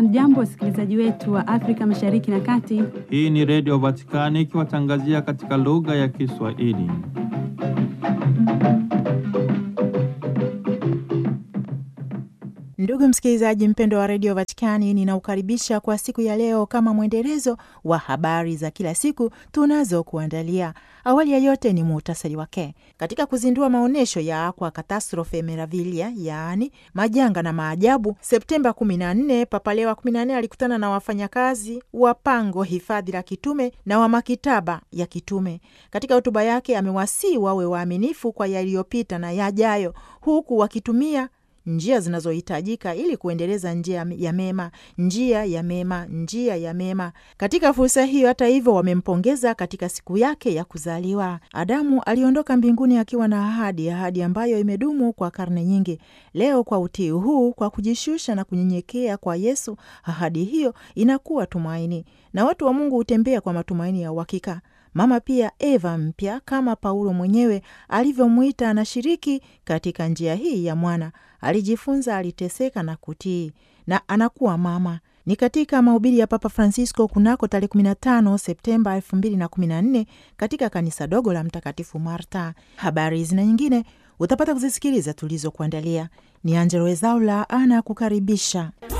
Hamjambo, wasikilizaji wetu wa Afrika Mashariki na Kati. Hii ni Redio Vatikani ikiwatangazia katika lugha ya Kiswahili. Ndugu msikilizaji mpendo wa redio Vatikani, ninaukaribisha kwa siku ya leo kama mwendelezo wa habari za kila siku tunazokuandalia. Awali ya yote ni muhtasari wake. Katika kuzindua maonyesho ya Aqua Catastrofe Meravilia, yaani majanga na maajabu, Septemba 14, Papa Leo wa 14 alikutana na wafanyakazi wa pango hifadhi la kitume na wa makitaba ya kitume. Katika hotuba yake amewasii wawe waaminifu kwa yaliyopita na yajayo, huku wakitumia njia zinazohitajika ili kuendeleza njia ya mema, njia ya mema, njia ya mema. Katika fursa hiyo, hata hivyo, wamempongeza katika siku yake ya kuzaliwa. Adamu aliondoka mbinguni akiwa na ahadi, ahadi ambayo imedumu kwa karne nyingi. Leo kwa utii huu, kwa kujishusha na kunyenyekea kwa Yesu, ahadi hiyo inakuwa tumaini, na watu wa Mungu hutembea kwa matumaini ya uhakika. Mama pia Eva mpya kama Paulo mwenyewe alivyomwita, anashiriki katika njia hii ya mwana. Alijifunza, aliteseka na kutii, na anakuwa mama. Ni katika mahubiri ya Papa Francisco kunako tarehe 15 Septemba 2014 katika kanisa dogo la Mtakatifu Marta. Habari hizi na nyingine utapata kuzisikiliza tulizokuandalia. Ni Angelo Wezaula ana kukaribisha.